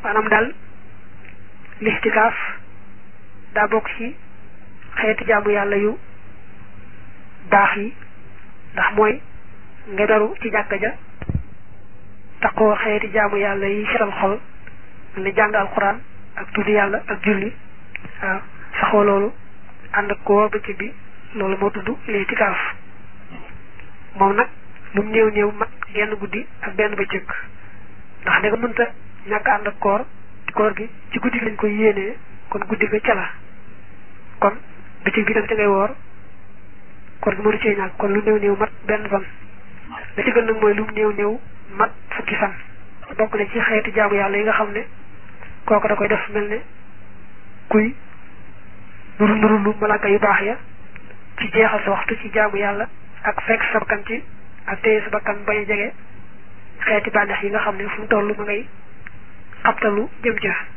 maanaam daal listikaaf daa bokk ci xeeti jaamu yàlla yu baax yi ndax mooy nga daru ci jàkka ja taxoo xeeti jaamu yàlla yi setal xol ne jàng alxuraan ak tudd yàlla ak julli waaw saxoo loolu ànd ak koo bëccëg bi loolu moo tudd listikaaf moom nag lu mu néew néew mat genn guddi ak benn bëccëg ndax da nga mënta ñàkk ànd ak koor koor gi ci guddi gi lañ koy yéenee kon guddi ga ca la kon bëccëg bi tam ca ngay woor koor gi mënu cee ñàkk kon lu néew néew mat benn fan la ci gën nag mooy lu mu néew néew mat fukki fan bokk na ci xeeti jaamu yàlla yi nga xam ne kooku da koy def mel ne kuy nuru nuru lu malaaka yu baax ya ci jeexal sa waxtu ci jaamu yàlla ak fekk sa bakkan ci ak téye sa bakkan bañ a jege xeeti bànneex yi nga xam ne fu mu toll ma ngay xabtalu jëm ca